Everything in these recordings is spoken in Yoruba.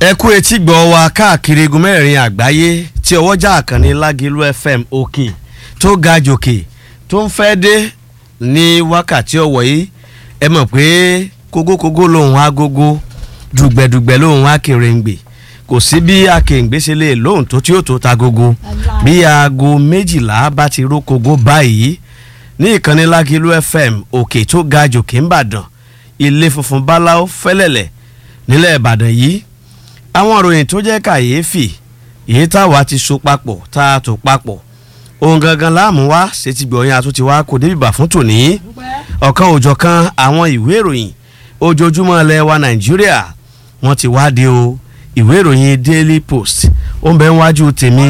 ẹ kú etí gbọ́ wa káàkiri igun mẹ́rin àgbáyé tí ọwọ́jà àkànní lágìlú fm òkè tó ga jòkè tó ń fẹ́ dé ní wákàtí ọ̀wọ̀ yìí ẹ mọ̀ pé kógókógó lòun agogo dùgbẹ̀dùgbẹ̀ lòun akèrèǹgbè kò sí bí akèrèǹgbè ṣe lè lóhùn tó tí ó tó ta gogo bí aago méjìlá bá ti ró kogo báyìí ní ìkànnì lágìlú fm òkè tó ga jòkè ńbàdàn ilé funfun báláú fẹ́lẹ̀lẹ̀ nílẹ̀ ìbàdàn yìí àwọn ìròyìn tó jẹ́ kàyéfì èyí táwa ti so papọ̀ tá a tò papọ̀ ohun gangan láàmú wá ṣètì gbọ̀yìn àtúntì wá kò débi bà fún tòní ọ̀kan òjọ̀kan àwọn ìwé ìròyìn ojoojúmọ́ ilẹ̀ wa nàìjíríà wọ́n ti wá di o ìwé ìròyìn daily post ó ń bẹ níwájú tèmi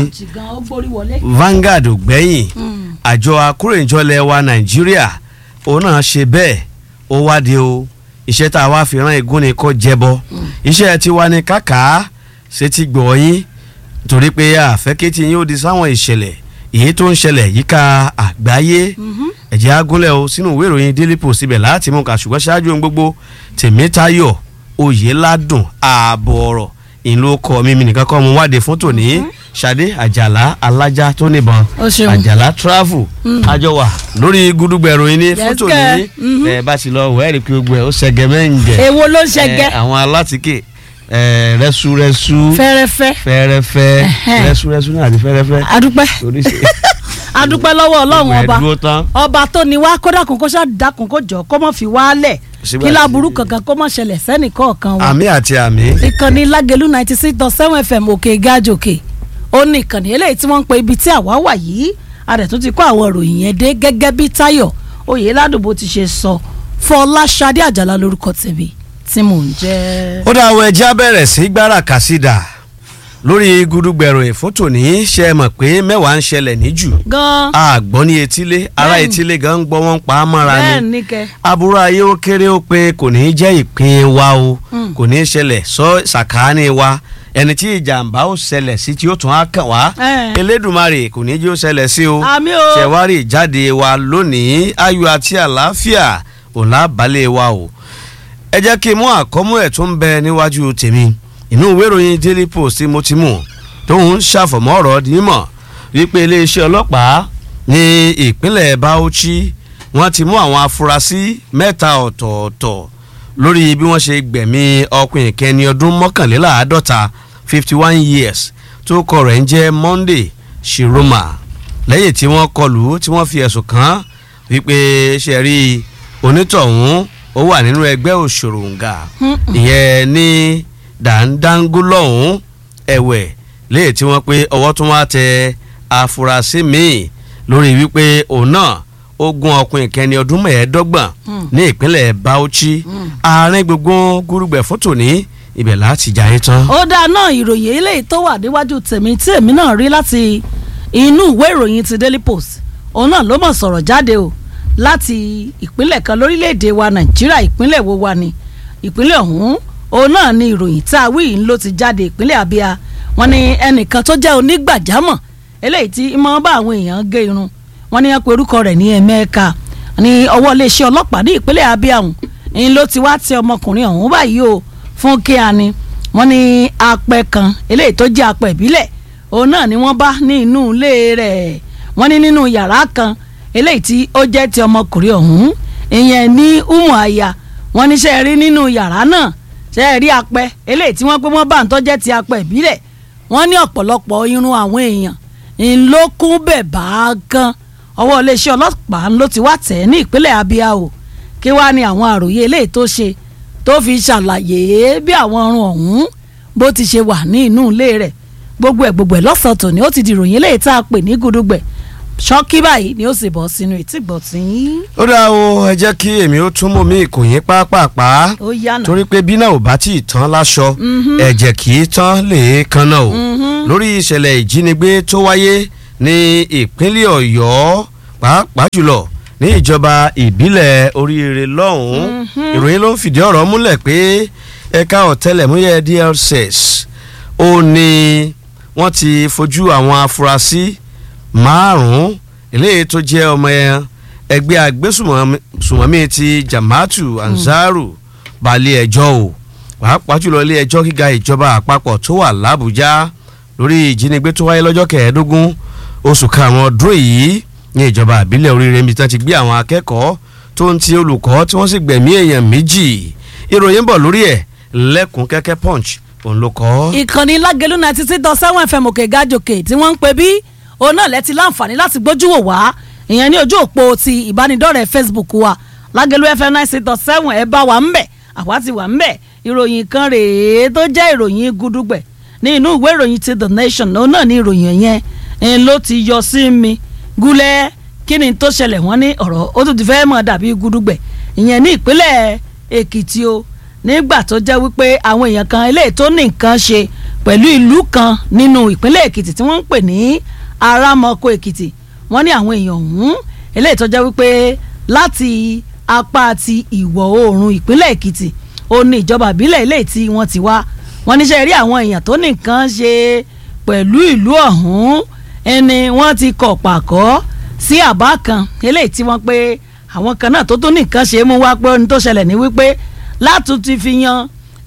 Vanguard ògbẹ́yìn àjọ akórèjọlẹ̀ wa nàìjíríà òun náà ṣe bẹ́ẹ̀ ó wá di o iṣẹ́ tá a wá fi rán igún ni kò jẹbọ iṣẹ́ ti wá ní kàkà ṣe ti gbọ̀ yín torí pé àfẹ́kẹ́tì yín ó di sáwọn ìṣẹ̀lẹ̀ èyí tó ń ṣẹlẹ̀ yíká àgbáyé ẹ̀jẹ̀ agúnlẹ̀ o sínú ìwé ìròyìn daily post ibẹ̀ láti mú ká ṣùgbọ́n ṣáájú ohun gbogbo tèmítayọ̀ oyèládùn ààbọ̀ ọ̀rọ̀ ìlú ọkọ mímí nìkan kọ́ mu wádìí fún tòní ṣadé àjàlá alájà tó níbọn àjàlá travel àjọ wà lórí gudugbẹ ìròyìn ní fún tòní ẹ bá ti lọ wẹ́ẹ̀rì pé gbogbo ẹ̀ ó ṣẹgẹ mẹ́ǹgẹ̀ èwo ló ń ṣẹgẹ àwọn alátìkè rẹ́súrẹ́sú fẹ́rẹ́fẹ́ fẹ́rẹ́fẹ́ Ẹ̀hẹ́n. rẹ́súrẹ́sú náà àti fẹ́rẹ́fẹ́ adúpẹ́ oríṣi adúpẹ́ lọ́wọ́ ọlọ́run ẹ̀ ọba dúró tán ọba tó ní wá kó dákun kó ṣáà dákun kó jọ kó mọ̀ fi wálẹ̀ Sígbà kí tí- láburú kankan kó mọ̀ ṣẹlẹ̀ sẹ́nì kọ̀ọ̀kan wa àmì àti àmì ìkànnì lágẹ̀lú ninety six dot seven fm òkè gájòkè ó ní ìkànnì eléyìí tí wọ́n ń pe ibi tí àwa wà yìí adẹ̀tún ti kó àwọn ìròyìn yẹn dé gẹ́gẹ́ bí táyọ̀ oyè ládùúgbò ti ṣe sọ fọláṣadé àjàlá lórúkọ tèmi tí mò ń jẹ́. ó dá àwọn ẹja bẹ̀rẹ̀ sí gbára kàsídà lórí gudugbẹ̀rọ ìfótò ní ṣe é mọ̀ pé mẹ́wàá ń ṣẹlẹ̀ níjù gan àgbọ̀n ní etílé ará Bẹ́ẹ̀ni. etílé gan ń gbọ́ wọ́n pa á mọ́ra bẹ́ẹ̀ ni ní kẹ́ aburú ayé ó kéré ó pin kò ní í jẹ́ ìpín wa o Mm. kò ní í ṣẹlẹ̀ sọ sàkáání wa ẹni tí ìjàmbá ó ṣẹlẹ̀ sí tí ó tún á kàn wá Eh. elédùnmarè kò ní í jẹ́ ó ṣẹlẹ̀ sí o àmì o ṣẹ̀wárí ìjáde wa lónìí ayọ̀ àti àlàáfíà òun lábàálẹ̀ wa o ẹ jẹ́ kí n mú àkọ́mú ẹ̀ tó ń bẹ níwájú tèmi inú ìwé ìròyìn daily post tí mo ti mú tóun ń ṣàfọ̀mọ́ ọ̀rọ̀ dímọ̀ wípé iléeṣẹ́ ọlọ́pàá ní ìpínlẹ̀ Bauchi wọ́n ti mú àwọn afurasí mẹ́ta ọ̀tọ̀ọ̀tọ̀ lórí bí wọ́n ṣe gbẹ̀mí ọkùnrin kẹni ọdún mọ́kànléláàádọ́ta fifty one years tó kọ rẹ̀ ń jẹ́ Monday Shiroma lẹ́yìn tí wọ́n kọlù tí wọ́n fi ẹ̀sùn kàn án wípé ṣe rí onítọ̀hún ó wà nínú ẹgbẹ́ òṣòròǹgà ìyẹn ní dàńdángúlọ̀hún ẹ̀wẹ̀ léyìí tí wọ́n pé ọwọ́ tún wá tẹ afurasí míì lórí wípé òun náà ó gún ọkùnrin kẹni ọdún mẹ́ẹ̀ẹ́dọ́gbọ̀n ní ìpínlẹ̀ Bauchi àárín gbogbo gúrúgbẹ̀ fótó ní ibẹ̀ láti jà yín tán. ó dáa náà ìròyìn eléyìí tó wà níwájú tèmi tí èmi náà rí láti inú ìwé ìròyìn ti Daily Post òun náà ló mọ̀ sọ̀rọ̀ jáde o láti ìpínlẹ̀ kan lórílẹ̀‐èdè wa Nàìjíríà ìpínlẹ̀ wo wa ni ìpínlẹ̀ ọ̀hún òun náà ni ìròyìn tá a wí yìí ló ti jáde ìpínlẹ̀ Abia wọ́n ní ẹnìkan tó jẹ́ onígbàjámọ̀ eléyìí tí máa ń bá àwọn èèyàn gé irun wọ́n ní wọ́n pe orúkọ rẹ̀ ní Emeka ní ọwọ́ iléeṣẹ́ ọlọ́pàá ní ìpínlẹ̀ Abia ọ̀hún ń ló ti wá tẹ ọmọkùnrin ọ̀hún báyìí o fún kíani wọ́n ní apẹ kan eléyìí tó jẹ́ apẹ ìbílẹ̀ òun náà ni wọ́n bá ní inú ilé rẹ̀ wọ́n ní nínú yàrá kan eléyìí tí ó jẹ́ ti ọmọkùnrin ọ̀hún ìyẹn ní umu aya wọ́n ní ṣe rí nínú yàrá náà ṣe rí apẹ eléyìí tí wọ́n pé wọ́n bá ń tọ́jẹ́ ti apẹ ìbílẹ̀ wọ́n ní ọ̀pọ̀lọpọ̀ irun àwọn èèyàn ńlọkùn bẹ̀ bá gan ọwọ́ iléeṣẹ́ ọlọ́pàá ló ti wá tẹ̀ ní ìpínlẹ̀ Abia o kí wàá ní àwọn àròyé eléyìí tó ṣe tó fi ṣàlàyé bí àwọn ọrùn ọ̀hún bó ti ṣe wà ní inú ilé rẹ̀ gbogbo ẹ̀ gbogbo ẹ̀ lọ́sàn-án tòní ó ti di ìròyìn eléyìí tá a pè ní gudugbẹ̀ ṣọ́kí báyìí ni ó sì bọ́ sínú ìtìgbọ̀ tí ó dáa o ẹ jẹ́ kí èmi ó tún mú mi ìkòyín pápápá ó yànà. torí pé bí náà ò bá tí ì tán láṣọ ẹ̀jẹ̀ kì í tán lè kan náà o lórí ìṣẹ̀lẹ̀ ìjínigbé tó wáyé ní ìpínlẹ̀ Ọ̀yọ́ pàápàá jùlọ ní ìjọba ìbílẹ̀ oríire lọ́hùn-ún ìròyìn ló ń fìdí ọ̀rọ̀ múlẹ̀ pé ẹ̀ka ọ̀tẹlẹ̀múyẹ́ DSS ó ní wọ́n ti fojú àwọn afurasí márùn-ún eléyìí tó jẹ́ ọmọ ẹgbẹ́ agbésùmọ̀mí ti Jamaatu Ansaru balẹ̀ ẹjọ́ o pàápàá jùlọ ilé ẹjọ́ gíga ìjọba àpapọ̀ tó wà lábújá lórí ìjínigbé tó wáyé lọ́jọ́ kẹẹ̀ẹ́dógún oṣù karùn-ún ọdún yìí ní ìjọba àbílẹ̀ oríire mi tí wọ́n ti gbé àwọn akẹ́kọ̀ọ́ tó ń ti olùkọ́ tí wọ́n sì gbẹ̀mí èèyàn méjì ìròyìn bọ̀ lórí ẹ̀ lẹ́kùn kẹ́kẹ́ punch òun ló kọ́. ìkànnì lágẹ̀lú ninety six dot seven fm òkè gájòkè tí wọ́n ń pè bí òun náà lẹ́tí láǹfààní láti gbójú wò wá ìyẹn ní ojú òpó ti ìbánidọ́rẹ̀ẹ́ facebook wa lágẹ̀lú fm ninety six dot seven ẹ bá wa ń bẹ̀ àwa ti wà ń bẹ̀ ìròyìn kan rèé tó jẹ́ ìròyìn gudugbẹ̀ ní inú ìwé ìròyìn ti the nation òun náà ní ìròyìn yẹn ń ló ti yọ sí mi gúlẹ̀ kí ni tó ṣẹlẹ̀ wọ́n ní ọ̀rọ̀ ó tún ti fẹ́ mọ̀ dàbí gudugbẹ̀ ìyẹn ní ìpínlẹ̀ èkìtì o nígbà tó jẹ́ wípé àwọn èèyàn kan eléyìí tó ní nǹkan ṣe pẹ̀lú ìlú kan nínú ìpínlẹ̀ èkìtì tí wọ́n ń pè ní arámọkọ èkìtì wọ́n ní àwọn èèyàn ọ̀hún eléyìí tó jẹ́ wípé láti apá ti ìwọ̀ oòrùn ìpínlẹ̀ èkìtì ó ní ìjọba ìbílẹ̀ eléyìí tí wọ́n ti wá wọ́n níṣẹ́ rí àwọn èèyàn tó ní nǹkan ṣe pẹ̀lú ìlú ọ̀hún ẹni wọ́n ti kọ̀ pàkọ́ sí àbá kan eléyìí tí wọ́n pé àwọn kan náà tó tún ní nǹkan ṣe é mú wá pé ohun tó ṣẹlẹ̀ ní wípé látún ti fi yan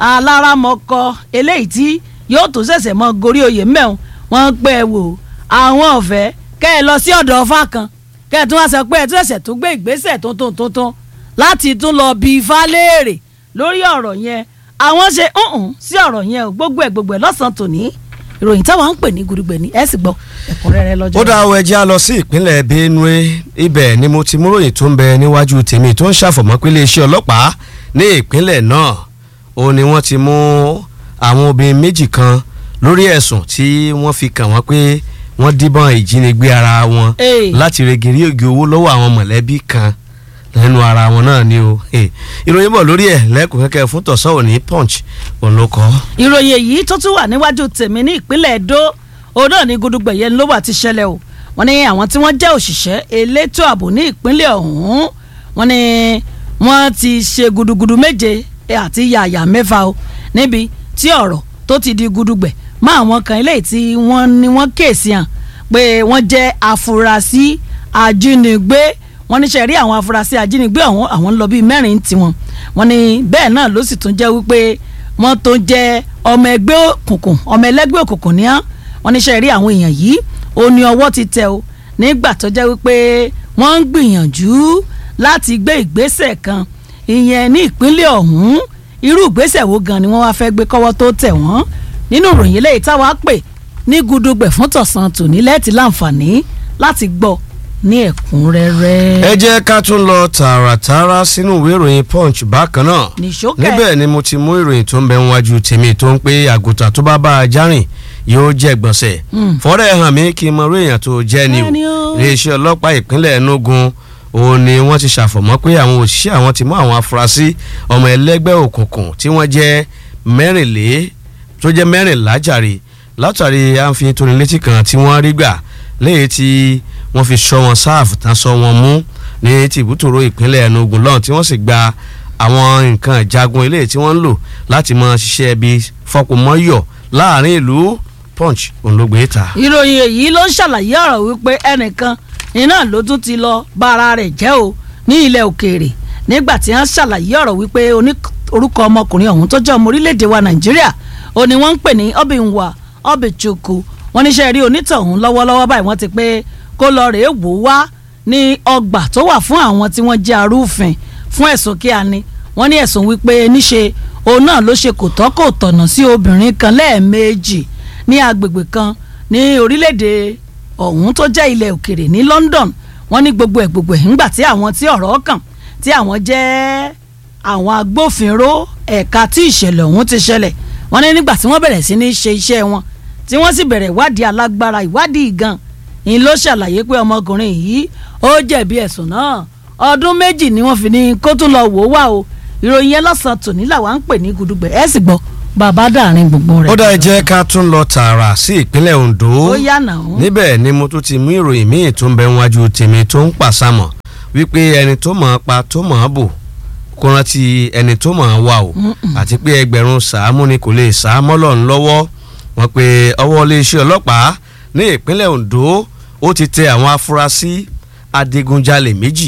aláramọkọ eléyìí tí yóò tún ṣẹ̀ṣẹ̀ mọ gorí oyè mẹ́wọ̀n wọ́n pẹ́ ẹ wò àwọn ọ̀fẹ́ kẹ́ ẹ lọ sí ọ̀dọ̀ ọ̀fà kan kẹ́ ẹ tún wá sọ pé ẹ tún ṣẹ̀ṣẹ̀ tún gbé ìgbésẹ̀ tuntun tuntun láti tún lọ bí ifá léèrè lórí ọ̀rọ̀ yẹn àwọn ṣe hùn sí ọ̀rọ̀ yẹn o gbogbo ẹ̀ gbogbo ẹ̀ lọ́sàn-án tòní ìròyìn táwọn ń pè ní gudugbẹ̀ ni ẹ sì gbọ́ ẹ̀kúnrẹ́rẹ́ lọ́jọ́ ó dá ọ ẹjẹ́ á lọ sí ìpínlẹ̀ benue ibẹ̀ ni mo ti múròyìn tó ń bẹ níwájú tèmi tó ń ṣàfọ̀mọ́ pé iléeṣẹ́ ọlọ́pàá ní ìpínlẹ̀ náà ó ní wọ́n ti mú àwọn obìnrin méjì kan lórí ẹ̀sùn tí wọ́n fi kàn wọ́n pé wọ́n díbọ́n ìjínigbé ara wọn Hey. láti regiri ògì owó lọ́wọ́ àwọn mọ̀lẹ́bí kan lẹ́nu ara wọn náà ni o Hey. ìròyìn bọ̀ lórí ẹ̀ lẹ́kùn kẹ́kẹ́ fún tọ̀sán òní punch òun ló kọ́. ìròyìn èyí tó tún wà níwájú tèmi ní ìpínlẹ̀ Èdó òun náà ní gudugbẹ̀ yẹn ló wà ti ṣẹlẹ̀ o wọ́n ní àwọn tí wọ́n jẹ́ òṣìṣẹ́ elétò ààbò ní ìpínlẹ̀ ọ̀hún wọ́n ní wọ́n ti ṣe gudugudu méje àti yàyà mẹ́fà o níbi tí ọ̀rọ̀ tó ti di gudugbẹ̀ mọ́ àwọn kan eléyìí tí wọ́n ní wọ́n kéèsì hàn pé wọ́n jẹ́ afurasí ajínigbé wọ́n ní sẹ́rí àwọn afurasí ajínigbé ọ̀hún àwọn ń lọ bíi mẹ́rin tiwọn wọ́n ní bẹ́ẹ̀ náà ló sì tún jẹ́ wípé wọ́n tó jẹ́ ọmọ ẹgbẹ́ òkùnkùn ọmọ ẹlẹ́gbẹ́ òkùnkùn ní án wọ́n ní sẹ́rí àwọn èèyàn yìí ó ní ọwọ́ ti tẹ̀ o nígbà tó jẹ́ wípé wọ́n ń gbìyànjú láti gbé ìgbésẹ̀ kan ìyẹn ní ìpínlẹ̀ ọ̀hún irú ìgbésẹ̀ wo gan ni wọ́n wá fẹ́ gbé kọ́wọ́ tó tẹ̀ wọ́n nínú ìròyìn eléyìí táwa pè ní gudugbẹ̀ fún tọ̀sán tòní lẹ́ẹ̀tì láǹfààní láti gbọ́ ní ẹ̀kúnrẹ́rẹ́. ẹ jẹ́ ká tún lọ tààràtààrà sínú ìwé ìròyìn punch bákan náà nìṣókè níbẹ̀ ni mo ti mú ìròyìn tó ń bẹ níwájú tèmi tó ń pé àgùntàn tó bá bá a járìn yóò jẹ́ gbọ̀nsẹ̀ Mm. fọ́rẹ́ hàn mí kí n mọ orí èèyàn tó jẹ́ ni o Ẹni o. iléeṣẹ́ ọlọ́pàá ìpínlẹ̀ Enugu òun ni wọ́n ti ṣàfọ̀mọ́ pé àwọn òṣìṣẹ́ àwọn ti mú àwọn afurasí ọmọ ẹlẹ́gbẹ́ òkùnkùn tí wọ́n jẹ́ mẹ́rìnlé tó jẹ́ mẹ́rìnlá jàre látàrí àǹfin tónilétí kan tí wọ́n rí gbà léyìí tí wọ́n fi sọ wọn sáàfù tán sọ wọn mú ní tìbútòrò ìpínlẹ̀ Enugu lọ́hùn tí wọ́n sì gba àwọn nǹkan ìjagun eléyìí tí wọ́n ń lò láti máa ṣiṣẹ́ bí fọkùnmọ́yọ̀ láàrin ìlú punch òun ló gbé ta. ìròyìn èyí ló ń ṣàlàyé ọ̀rọ̀ wípé ẹnìkan iná ló tún ti lọ bá ara rẹ̀ jẹ́ o ní ilẹ̀ òkèèrè nígbà tí wọ́n ṣàlàyé ọ̀rọ̀ wípé oní orúkọ ọmọkùnrin ọ̀hún tó jẹ́ ọmọ orílẹ̀-èdè wa nàìjíríà ó ní wọ́n ń pè ní Obinwa Obichukwu wọ́n níṣẹ́ rí onítọ̀hún lọ́wọ́lọ́wọ́ báyìí wọ́n ti pé kó lọ rèé wò ó wá ní ọgbà tó wà fún àwọn tí wọ́n jẹ́ arúfin fún ẹ̀sùn kí a ní wọ́n ní ẹ̀sùn wípé níṣe òun náà ló ṣe kò tọ́ kò tọ̀nà sí obìnrin kan lẹ́ẹ̀mejì ní agbègbè kan ní orílẹ̀-èdè ọ̀hún tó jẹ́ ilẹ̀ òkèrè ní London wọ́n ní gbogbo ẹ̀ gbogbo ẹ̀ ńgbà tí àwọn tí ọ̀rọ̀ kàn tí àwọn jẹ́ àwọn agbófinró ẹ̀ka tí ìṣẹ̀lẹ̀ ọ̀hún ti ṣẹlẹ̀ wọ́n ní nígbà tí wọ́n bẹ̀rẹ̀ sí ní ṣe iṣẹ́ wọn tí wọ́n sì bẹ̀rẹ̀ ìwádìí alágbára ìwádìí gan ni ló ṣàlàyé pé ọmọkùnrin yìí ó jẹ̀bi ẹ̀sùn náà ọdún méjì ni wọ́n fi ní kó tún lọ wò ó wá o ìròyìn yẹn lọ́sàn-án tòní làwa ń pè ní gudugbẹ̀ ẹ̀ sì gbọ́ bàbá dàrin gbogbo rẹ̀. ó dá ẹ jẹ́ ká tún lọ tààrà sí ìpínlẹ̀ Ondo ó yànnà ó. níbẹ̀ ni mo tún ti mú ìròyìn míì tó ń bẹ níwájú tèmi tó ń pàṣàmọ̀ wípé ẹni tó mọ̀ ọ́ pa tó mọ̀ ọ́ bò kó rántí ẹni tó mọ̀ ọ́ wà o àti pé ẹgbẹ̀rún sàámú ni kò lè sàámọ́ lọ́n lọ́wọ́ wọn pé ọwọ́ iléeṣẹ́ ọlọ́pàá ní ìpínlẹ̀ Ondo ó ti tẹ àwọn afurasí adigunjalè méjì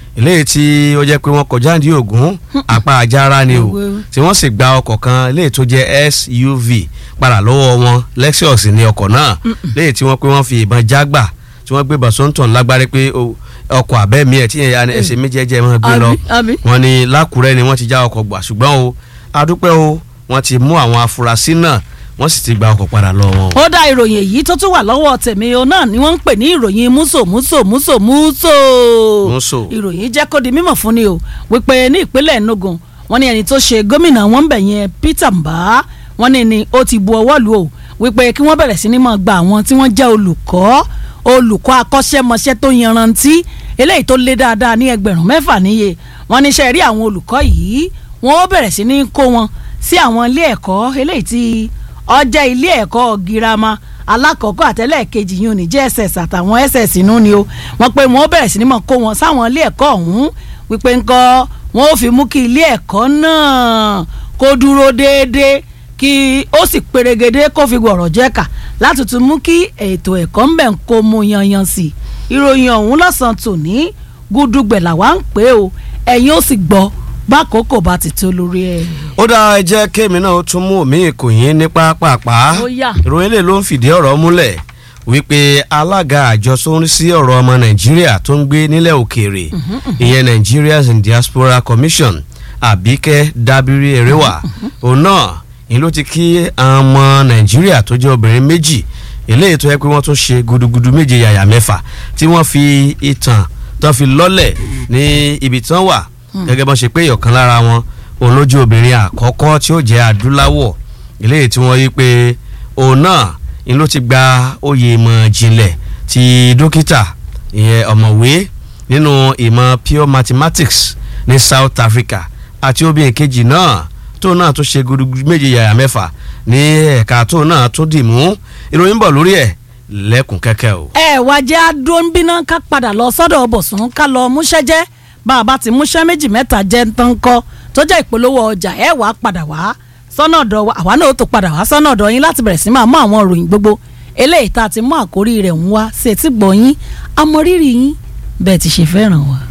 eléyìí tí ó jẹ́ pé wọ́n kọjá ní Ògùn apá ajára ni o Òwe. tí wọ́n sì gba ọkọ̀ kan eléyìí tó jẹ́ SUV padà lọ́wọ́ wọn Lexus ní ọkọ̀ náà eléyìí tí wọ́n pé wọ́n fi ìbọn jágbà tí wọ́n gbé bàṣọ́ntàn lágbárí pé o- ọkọ̀ abẹ́mi ẹ̀ tí yẹn ya ẹsẹ̀ méjèèjì máa gbé lọ àbí àbí. wọ́n ní lákùrẹ́ ni wọ́n ti já ọkọ̀ gbà ṣùgbọ́n o adúpẹ́ o wọ́n ti mú àwọn afurasí náà wọ́n sì ti gba ọkọ̀ padà lọ wọn. ó dá ìròyìn èyí tó tún wà lọ́wọ́ tèmi o náà ni wọ́n ń pè ní ìròyìn múso múso múso múso. Múso. ìròyìn jẹ́ kó di mímọ̀ fún ni o wípé ní ìpínlẹ̀ Enugu wọ́n ní ẹni tó ṣe gómìnà wọn bẹ̀ yẹn Peter Mbah wọ́n ní ni ó ti bu ọwọ́ lù o wípé kí wọ́n bẹ̀rẹ̀ sí ni máa gba àwọn tí wọ́n jẹ́ olùkọ́ olùkọ́ akọ́ṣẹ́mọṣẹ́ tó yanrantí eléyìí tó lé dáadáa ní ẹgbẹ̀rún mẹ́fà níye wọ́n ní iṣẹ́ rí àwọn olùkọ́ yìí wọ́n ó bẹ̀rẹ̀ sí ní kó wọn sí àwọn ilé ẹ̀kọ́ eléyìí tí ọjà ilé ẹ̀kọ́ girama alákọ̀ọ́kọ́ àtẹ́lẹ̀kejì yìí ò ní JSS àtàwọn SS inú ni o wọ́n pé wọ́n ó bẹ̀rẹ̀ sí ní mọ̀ kó wọn sáwọn ilé ẹ̀kọ́ ọ̀hún wípé ńkọ́ wọ́n ó fi mú kí ilé ẹ̀kọ́ náà kó dúró déédéé kí ó sì perégedé kó fi gbọ̀rọ̀ jẹ́ka láti tún mú kí ètò ẹ̀kọ́ ń bẹ̀ ń kó mu yanyan sí i ìròyìn ọ̀hún lọ́sàn-án tòní gúdúgbẹ̀ làwa ń pè ó ẹ̀yin ó sì gbọ́ bákòókò bá ti tó lórí ẹ̀. ó dá ẹ jẹ́ kémi náà ó tún mú omi ìkòyín ní pápápá Ó yá. ìròyìn lè ló ń fìdí ọ̀rọ̀ múlẹ̀ wípé alága àjọ tó ń rí sí ọ̀rọ̀ ọmọ nàìjíríà tó ń gbé nílẹ̀ òkèèrè ìyẹn Nigerians in Diaspora Commission Àbíkẹ́ Dábírí Eréwà òun náà ni ló ti kí àwọn ọmọ nàìjíríà tó jẹ́ obìnrin méjì eléyìí tó yẹ pé wọ́n tún ṣe gudugudu méje yàyà mẹ́fà tí wọ́n fi ìtàn tó fi lọ́lẹ̀ ní ibi tí wọ́n wà gẹ́gẹ́ bọ́n ṣe pé ìyọ̀kan lára wọn òun lójú obìnrin àkọ́kọ́ tí ó jẹ́ adúláwọ̀ eléyìí tí wọ́n yí pé òun náà ni ló ti gba oyè ìmọ̀ ìjìnlẹ̀ ti dókítà ìyẹn ọ̀mọ̀wé nínú ìmọ̀ pure mathematics ní South Africa àti obìnrin kejì náà tóun náà tó ṣe gudugudu méje yàyà mẹ́fà ní ẹ̀ka tóun náà tó dì mú ìròyìn bọ̀ lórí ẹ̀ lẹ́kùn kẹ́kẹ́ o. ẹ wá jẹ́ adóńbíná ká padà lọ sọ́dọ̀ bọ̀sùn ká lọ múṣẹ́ jẹ́ bá a bá ti múṣẹ́ méjì mẹ́ta jẹ́ ń tán kọ́ tó jẹ́ ìpolówó ọjà ẹ wàá padà wá sọ́nà ọ̀dọ̀ wa àwa náà ó tó padà wá sọ́nà ọ̀dọ̀ yín láti bẹ̀rẹ̀ sí máa mú àwọn ìròyìn gbogbo eléyìí tá a ti mú àkórí rẹ̀ ń wá sí etí gbọ̀ yín amọ̀rírì yín bẹ́ẹ̀ ti ṣe fẹ́ràn wa.